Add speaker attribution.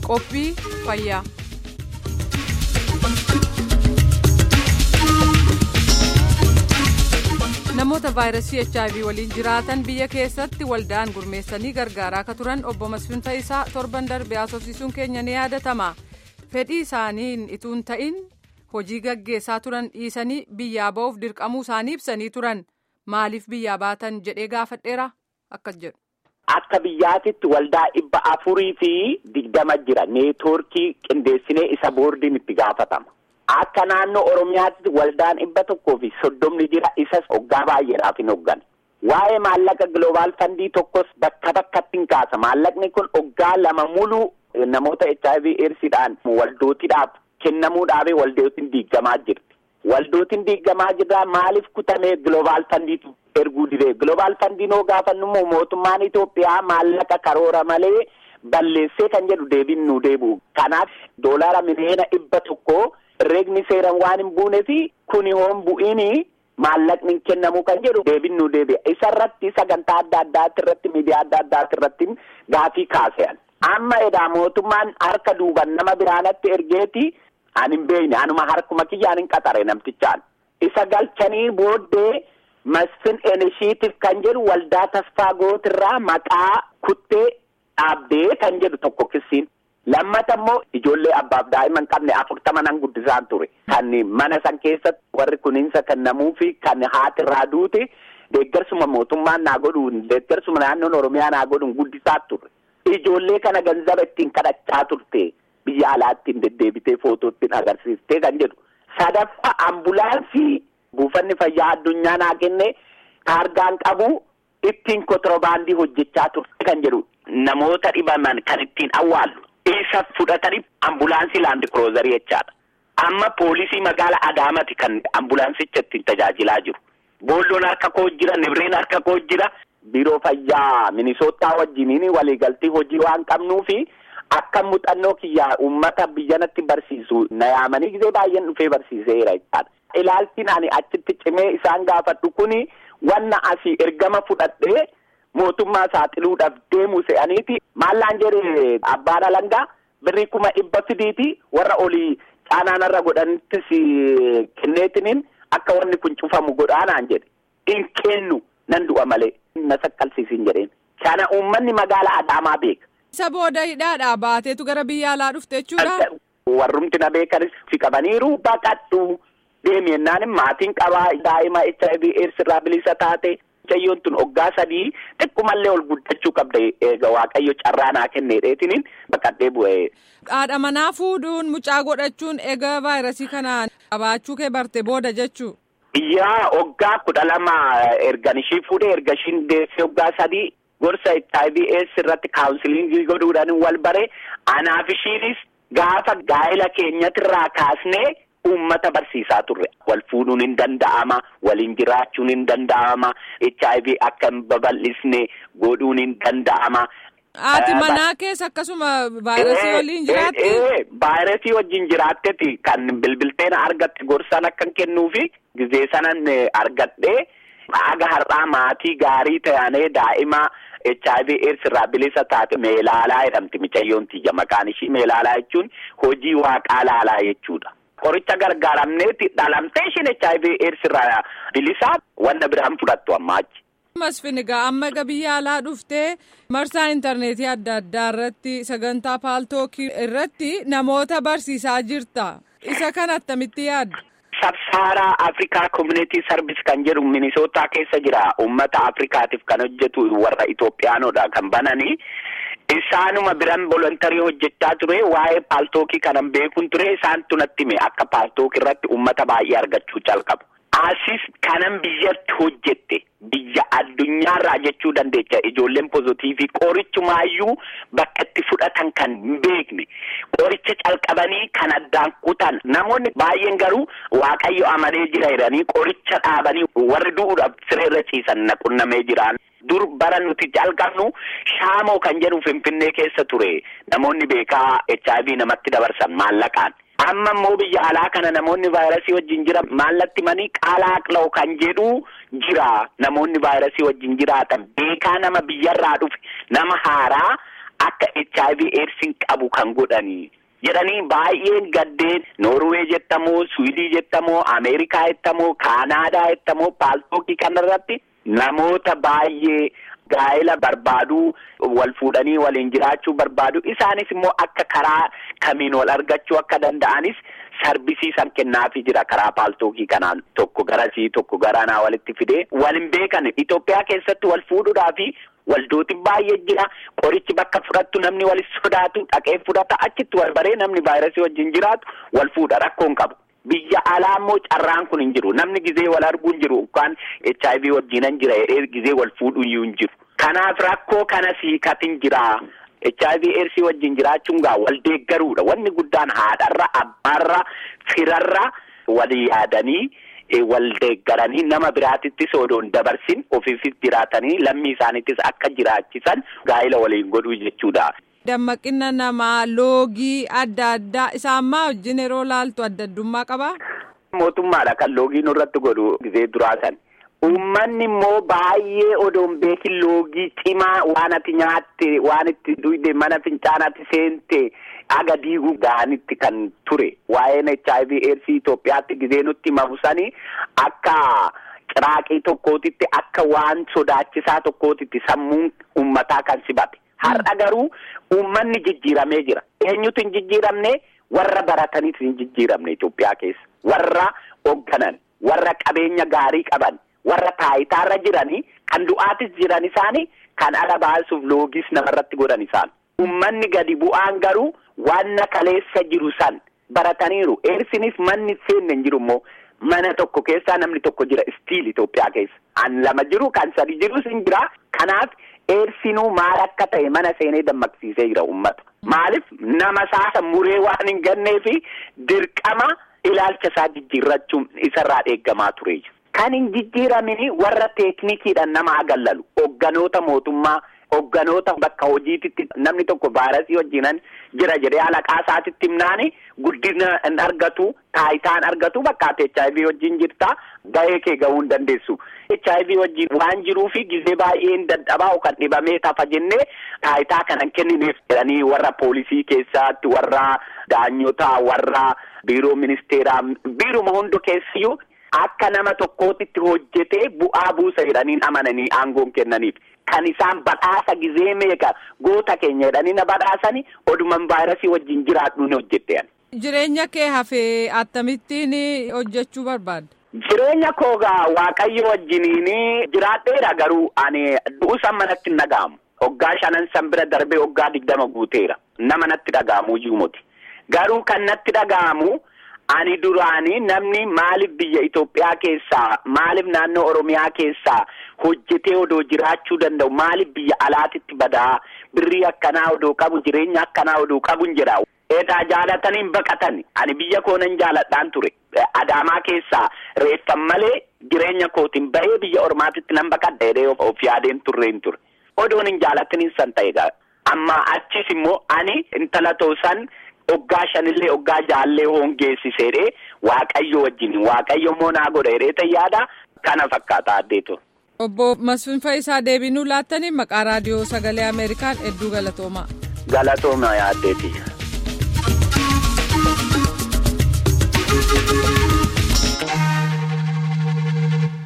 Speaker 1: qophii fayyaa. namoota vaayirasii hiv waliin jiraatan biyya keessatti waldaan gurmeessanii gargaaraa akka turan obbo Masfin Ta'isaa torban darbee haasofsiisuun keenya ni yaadatama fedhii isaaniin ituun ta'in hojii gaggeessaa turan dhiisanii biyyaa ba'uuf dirqamuu isaanii ibsanii turan maaliif biyyaa baatan jedhee gaafadheera akkas jedhu.
Speaker 2: Akka biyyaatitti waldaa dhibba afurii fi digdama jira neetwoorkii qindeessinee isa boordiin itti gaafatama. Akka naannoo Oromiyaatti waldaan dhibba tokkoo fi soddomni jira isas hoggaa baay'eedhaaf hin hoggane. Waa'ee maallaqa gloobaal fandii tokkos bakka bakkatti hin kaasa. Maallaqni kun hoggaa lama muluu namoota HIV eedsiidhaan waldootiidhaaf kennamuudhaaf waldootiin diigamaa jirti. Waldootiin diigamaa jirraa maaliif kutamee gloobaal fandiitu erguu didee gloobaal fandiin hoo gaafannu immoo mootummaan Itoophiyaa maallaqa karoora malee balleessee kan jedhu deebiin nu deebi'u. Kanaaf doolaara miliyoona dhibba tokkoo herreegni seeran waan hin buuneefi kuni hoon bu'iini maallaqni hin kennamu kan jedhu deebiin nu deebi'a. Isa irratti sagantaa adda addaati irratti miidiyaa adda addaati irratti gaafii kaase'an. Amma edaa mootummaan harka duuban nama biraanatti ergeeti an hin beekne anuma harkuma kiyyaan hin qaxare namtichaan. Isa galchanii booddee masfin enishiitiif kan jedhu waldaa tasfaa gootirraa maqaa kuttee dhaabbee kan jedhu tokko kissiin. Lammata immoo ijoollee abbaaf daa'ima hin qabne afurtama nan guddisaan ture. Kan mana san keessatti warri kuninsa kennamuu fi kan haati irraa duute deeggarsuma mootummaan naa godhuun deeggarsuma naannoon Oromiyaa naa godhuun guddisaa ture. Ijoollee kana ganzaba ittiin kadhachaa turte biyya alaatti hin deddeebitee footoo ittiin agarsiistee kan jedhu. Sadaffaa ambulaansii buufanni fayyaa addunyaa naa kenne taargaan qabu ittiin kontirobaandii hojjechaa turte kan jedhu. Namoota dhibaman kan ittiin awwaallu. Isa fudhatanii ambulaansii laandi kiroozarii jechaadha. Amma poolisii magaala Adaamaati kan ambulaansicha ittiin tajaajilaa jiru. Boolloon harka koo jira, Nibreen harka koo jira. Biiroo fayyaa Minisootaa wajjiniin waliigaltii hojii waan qabnuufi akka muuxannoo kiyyaa uummata biyyanatti barsiisu na yaamanii gisee baay'een dhufee barsiiseera jechaadha. Ilaaltiin ani achitti cimee isaan gaafadhu kuni wanna asii ergama fudhadhee. mootummaa saaxiluudhaaf deemu se'aniiti maallaan jedhe abbaan alangaa birrii kuma dhibba fidiiti warra olii caanaanarra godhanittis kenneetiniin akka wanni kun cufamu godhaanaan jedhe hin kennu nan du'a malee na saqqalsiisin jedheen kana uummanni magaala adaamaa beeka.
Speaker 1: Isa booda hidhaadhaa baateetu gara biyya alaa dhufte jechuudha.
Speaker 2: Warrumti na beekanis si qabaniiru baqadhu deemi jennaan maatiin qabaa daa'ima HIV AIDS irraa bilisa taate. Mucayyoon tun hoggaa sadii xiqqoomallee ol guddachuu qabda eega waaqayyo carraa naa kenneedheetiniin baqadhee bu'ee.
Speaker 1: Haadha manaa fuudhuun mucaa godhachuun eega vaayirasii kanaan qabaachuu kee barte booda jechuu.
Speaker 2: Yaa hoggaa kudha lama ergan ishii fuudhee erga ishiin deessee hoggaa sadii gorsa HIV AIDS irratti kaawunsiliingii godhuudhaan wal bare anaaf ishiinis gaafa gaa'ela keenyatirraa kaasnee. Uummata barsiisaa turre wal fuudhuun hin danda'ama waliin jiraachuun hin danda'ama HIV akka hin babal'isne godhuun hin danda'ama.
Speaker 1: Haati manaa keessa akkasuma vaayirasii waliin jiraatti.
Speaker 2: Vaayirasii wajjin jiraatteeti kan bilbilteen argatte gorsan akkan kennuufi gizee sanan argadhee aga har'aa maatii gaarii ta'anii daa'ima. HIV AIDS irraa bilisa taate meelaalaa jedhamti micayyoon tiyya maqaan ishii meelaalaa jechuun hojii waaqaa laalaa jechuudha. Qoricha gargaaramneeti dhalamtee ishiin HIV AIDS irraa bilisaa wanna biraan fudhattu ammaa achi.
Speaker 1: Masfin egaa amma egaa biyya alaa dhuftee marsaa intarneetii adda addaa irratti sagantaa paaltookii irratti namoota barsiisaa jirta. Isa kana attamitti yaadda?
Speaker 2: Sabsaaraa Afrikaa Community Service kan jedhu Minisootaa keessa jira. Uummata Afrikaatiif kan hojjetu warra Itoophiyaanodha kan bananii. Isaanuma biran volontarii hojjechaa ture waa'ee paaltookii kanan beekuun ture isaantu natti hime akka paaltookii irratti uummata baay'ee argachuu calqabu. Asis kanan biyyatti hojjette biyya addunyaarraa jechuu dandeecha ijoolleen pozitiivii qorichumaayyuu bakka itti fudhatan kan hin beekne qoricha calqabanii kan addaan kutan namoonni baay'een garuu waaqayyo amanee jira jedhanii qoricha dhaabanii warri du'uudhaaf sireerra ciisan na qunnamee jiraan. dur bara nuti jalqabnu shaamoo kan jedhu finfinnee keessa ture namoonni beekaa HIV namatti dabarsan maallaqaan. Amma immoo biyya alaa kana namoonni vaayirasii wajjin jira maallatti manii qaalaaqla'u kan jedhu jira namoonni vaayirasii wajjin jiraatan beekaa nama biyyarraa dhufe nama haaraa akka HIV eedsiin qabu kan godhanii jedhanii baay'een gaddeen Noorwee jettamoo Suwidii jettamoo Ameerikaa jettamoo Kaanaadaa jettamoo paaltookii kanarratti namoota baay'ee gaa'ela barbaaduu wal fuudhanii waliin jiraachuu barbaadu isaanis immoo akka karaa kamiin wal argachuu akka danda'anis sarbisiisan kennaafii jira karaa paaltookii kanaan tokko garasii tokko garanaa walitti fidee wal hin beekan Itoophiyaa keessatti wal fuudhuudhaafi waldootiin baay'ee jira qorichi bakka fudhattu namni walis sodaatu dhaqee fudhata achitti wal baree namni vaayirasii wajjin jiraatu wal fuudha rakkoon qabu. Biyya alaa immoo carraan kun hin jiru namni gizee wal arguu hin jiru yookaan HIV wajjinan jira jedhee gizee wal fuudhu iyyuu hin jiru. Kanaaf rakkoo kana siikatin jira. HIV eedsii wajjin jiraachuun gaa wal deeggaruudha. Wanni guddaan haadharra, abbaarra, firarra wal yaadanii wal deeggaranii nama biraatittis odoon dabarsin ofiifis jiraatanii lammii isaaniittis akka jiraachisan gaa'ela waliin godhuu jechuudha.
Speaker 1: Dammaqina namaa loogii adda addaa isaan maa wajjin yeroo laaltu adda addummaa qabaa?
Speaker 2: Mootummaadha kan loogii nurratti godhu gizee duraasan. Uummanni immoo baay'ee odoon beekin loogii cimaa waan ati nyaatte waan itti duyde mana fincaanaatti seente aga diiguu ga'anitti kan ture. Waa'een HIV AIDS Itoophiyaatti gizee nutti mabusanii akka ciraaqii tokkootitti akka waan sodaachisaa tokkootitti sammuun uummataa kan sibate. Har'a garuu uummanni jijjiiramee jira. Eenyutu hin jijjiiramne warra barataniitu hin jijjiiramne Itoophiyaa keessa. Warra hoogganan, warra qabeenya gaarii qaban. warra taayitaarra jiranii kan du'aatis jiran isaanii kan ala baasuuf loogis namarratti godhan isaan. Uummanni gadi bu'aan garuu wanna kaleessa jiru san barataniiru. Eersinis manni seenne hin jiru immoo mana tokko keessaa namni tokko jira istiil Itoophiyaa keessa. An lama jiru kan sadi jirus hin jira. Kanaaf eersinuu maal akka ta'e mana seenee dammaqsiisee jira uummata. Maaliif nama saasa muree waan hin ganneefi dirqama ilaalcha isaa jijjiirrachuun isarraa eeggamaa ture. Kan hin jijjiiramini warra teeknikiidhaan nama agallalu hogganoota mootummaa hogganoota bakka hojiititti namni tokko vaayirasii wajjinan jira jedhee alaqaa isaatitti himnaani guddina hin argatu taayitaa hin argatu bakka ati HIV wajjin jirta gahee kee gahuu hin dandeessu. HIV wajjin waan jiruufi gizee baay'ee hin dadhabaa kan dhibamee tafa jennee taayitaa kana hin kennineef jedhanii warra poolisii keessatti warra daanyotaa warra biiroo ministeeraa biiruma hundi keessiyyuu. Akka nama tokkootitti hojjetee bu'aa buusa jedhanii amananii aangoon kennaniif kan isaan badhaasa gizee meeqa goota keenya jedhanii na badhaasanii oduman vaayirasii wajjin jiraadhu ni hojjette.
Speaker 1: Jireenya kee hafee akkamittiin hojjechuu barbaadda?
Speaker 2: Jireenya koogaa waaqayyo wajjiniin jiraadheera garuu ani du'uusan manatti hin dhaga'amu. Hoggaa shanan san bira darbee hoggaa digdama guuteera. Nama natti dhaga'amu iyyuu miti. Garuu kan natti dhaga'amu. Ani duraanii namni maaliif biyya Itoophiyaa keessaa maaliif naannoo Oromiyaa keessaa hojjetee odoo jiraachuu danda'u maaliif biyya alaatitti badaa birrii akkanaa odoo qabu jireenya akkanaa odoo qabu hin jedha. Eedaa jaalatanii hin baqatan ani biyya koo nan jaaladhaan ture. Adaamaa keessaa reeffan malee jireenya kootiin bahee biyya Ormaatitti nan baqadha jedhee of yaadeen turre hin ture. Odoon hin jaalataniin san ta'e amma achis immoo ani intala toosan. Hoggaa shanillee hoggaa jaallee hongeessiseedhee waaqayyo wajjin waaqayyo immoo naa godha jedhee yaada kana fakkaata addeetu.
Speaker 1: Obbo Masfin Faayisaa deebinuu laattanii maqaa raadiyoo sagalee Ameerikaan hedduu galatoomaa.
Speaker 2: Galatooma yaaddeeti.